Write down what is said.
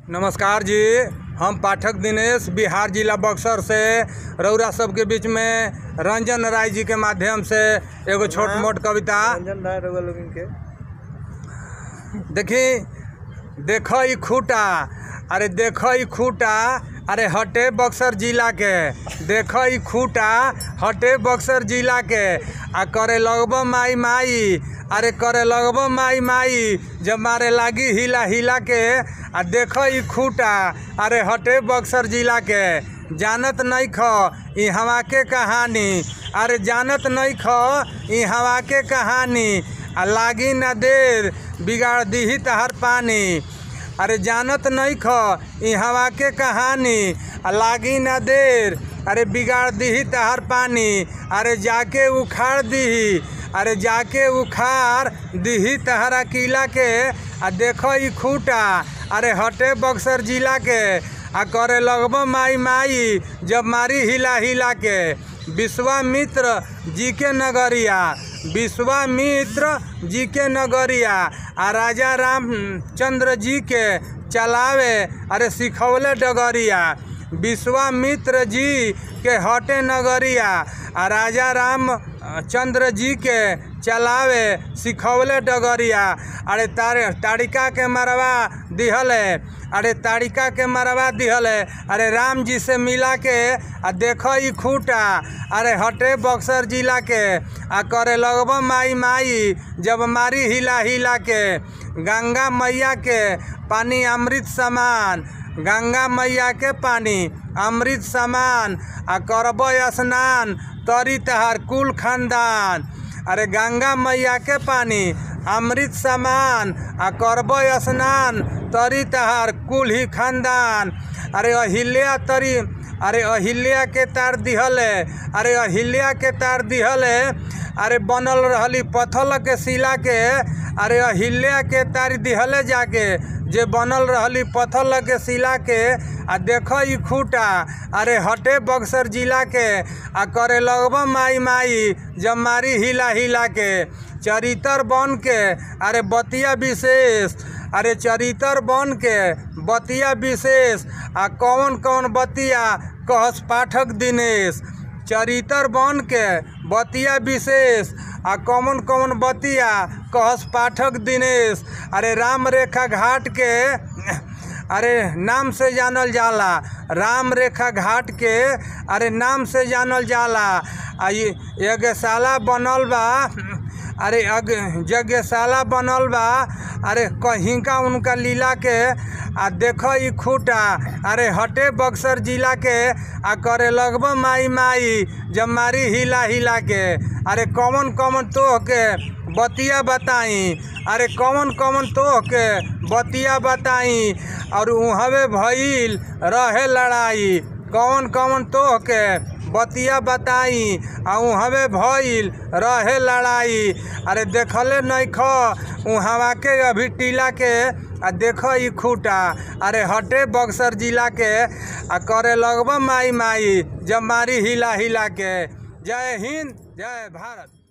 नमस्कार जी हम पाठक दिनेश बिहार जिला बक्सर से रौरा सबके बीच में रंजन राय जी के माध्यम से एगो छोट मोट कविता रंजन राय रउआ लोगन के देखी देख ई खूटा अरे देख ई खूटा अरे हटे बक्सर जिला के देख ई खूटा हटे बक्सर जिला के आ करे लगब माई माई अरे करे लगब माई माई जब मारे लागी हिला हिला के आ देख ई खूटा अरे हटे बक्सर जिला के जानत नहीं ख ई हवा के कहानी अरे जानत नहीं ख ई हवा के कहानी आ लागी ना देर बिगाड़ दीही तहर पानी अरे जानत नहीं ख ई हवा के कहानी आ लागी ना देर अरे बिगाड़ दीही तहर पानी अरे जाके उखाड़ दीही अरे जाके उखाड़ दीही तहरा किला के आ देखो ई खूटा अरे हटे बक्सर जिला के आ करे लगब माई माई जब मारी हिला हिला के विश्वामित्र जी के नगरिया विश्वामित्र जी के नगरिया आ राजा रामचंद्र जी के चलावे अरे सिखौले डगरिया विश्वामित्र जी के हटे नगरिया आ राजा राम चंद्र जी के चलावे सिखौले डगरिया अरे तारे ताड़िका के मरवा दिहले अरे ताड़िका के मरवा दिहले अरे राम जी से मिला के आ देखो ई खूटा अरे हटे बक्सर जिला के आ करे लगब माई माई जब मारी हिला हिला के गंगा मैया के पानी अमृत समान गंगा मैया के पानी अमृत समान आ करब स्नान तरी तहार कुल खानदान अरे गंगा मैया के पानी अमृत समान आ करब स्नान तरी तहार कुल ही खानदान अरे अहिल्या तरी अरे अहिल्या के तार दिहले अरे अहिल्या के तार दिहले अरे बनल रहली पत्थर के शिला के अरे अहिल्या के तार दिहले जाके जे बनल रहली पत्थर के शिला के आ देख ई खूटा अरे हटे बक्सर जिला के आ करे लगब माई माई जब मारी हिला हिला के चरितर बन के अरे बतिया विशेष अरे चरितर बन के बतिया विशेष आ कौन कौन बतिया कहस पाठक दिनेश चरितर बन के बतिया विशेष आ कौन कौन बतिया कहस पाठक दिनेश अरे राम रेखा घाट के अरे नाम से जानल जाला राम रेखा घाट के अरे नाम से जानल जाला आ ये यज्ञशाला बनल बा अरे अग यज्ञशाला बनल बा अरे कहीं का उनका लीला के आ देखो ई खूटा अरे हटे बक्सर जिला के आ करे लगब माई माई जब मारी हिला हिला के अरे कौन कौन तोह के बतिया बताई अरे कौन कौन तोह के बतिया बताई और उहवे भइल रहे लड़ाई कौन कौन तोह के बतिया बताई आ उहवे भइल रहे लड़ाई अरे देखले नहीं ख उहवा के अभी टीला के आ देख ई खूटा अरे हटे बक्सर जिला के आ करे लगब माई माई जब मारी हिला हिला के जय हिंद जय भारत